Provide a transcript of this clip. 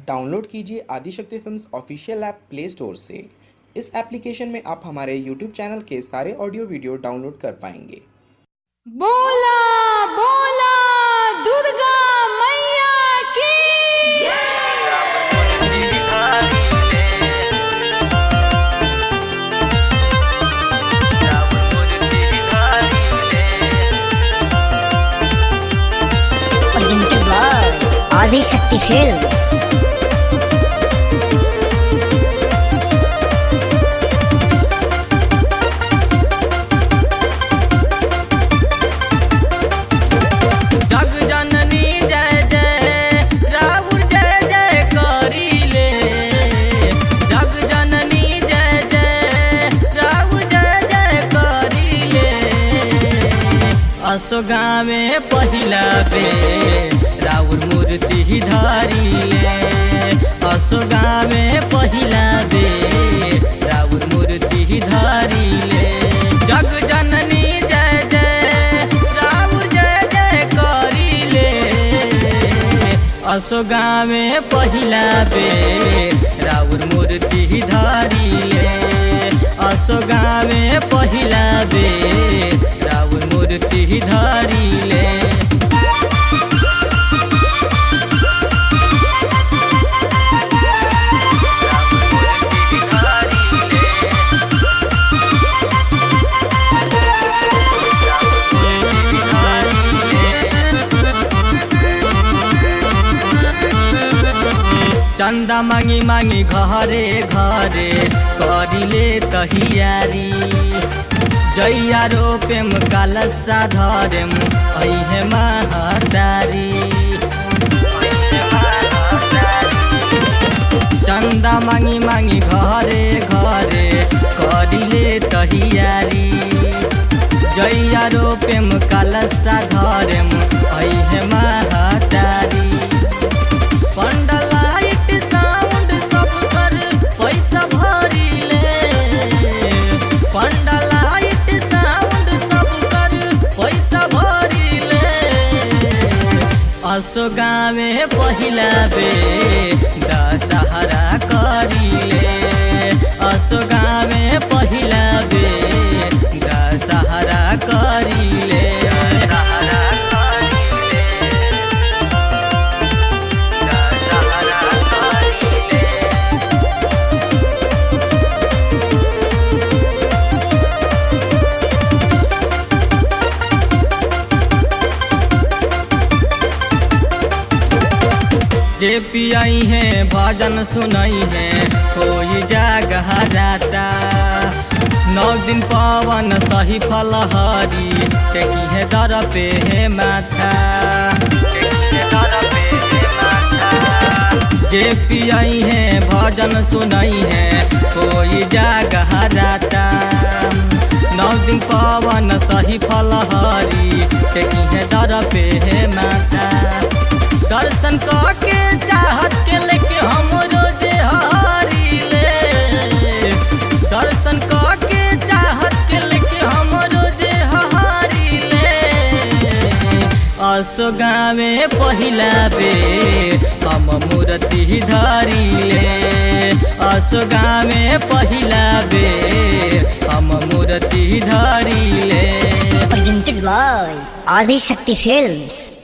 Download कीजिए Adishakti films official app play store से इस एप्लीकेशन में आप हमारे यूट्यूब चैनल के सारे ऑडियो वीडियो डाउनलोड कर पाएंगे बोला बोला दुर्गा मैया की presented by Adi Shakti Films. जग जननी जय जय राहुल जय जय करीले जग जननी जय जय राहुल जय जय करीले असोगा में पहिला बे राउर मूर्ति धारीले असोगा में पहिला बे राउर मूर्ति धारीले जग जननी जय जय राउर जय जय करीले असोगा में पहिला बे राउर मूर्ति धारीले असोगा में पहिला बे राउर मूर्ति धारीले चंदा मांगी मांगी घरे घरे करिले तहियारी जैया रोपेम कालसा धरेम ऐहे महातारी चंदा मांगी मांगी घरे घरे करिले तहियारी जैया रोपेम कालसा धरेम ऐहे महातारी पंडलाइट साउंड सब कर पैसा भरिले पंडलाइट साउंड सब कर पैसा भरिले असोगा में पहिला बे दशहरा करिले असोगा में पहिला बे दशहरा करिले दशहरा करिले जे पियाई है भजन सुनाई है कोई जागह जाता नौ दिन पवन सही फलहरी टेकी है दर पे है माथा जे पियाई है भजन सुनाई है कोई जागह जाता नौ दिन पवन सही फलहरी टेकी है दर पे है माता दर्शन के चाहत के लेके हम रोजे हारी ले दर्शन के चाहत के लेके हम रोजे हारी ले असोगा में पहिला बे हम मूर्ति धारी ले असोगा में पहिला बे हम मूर्ति धारी ले Presented by Adi Shakti Films.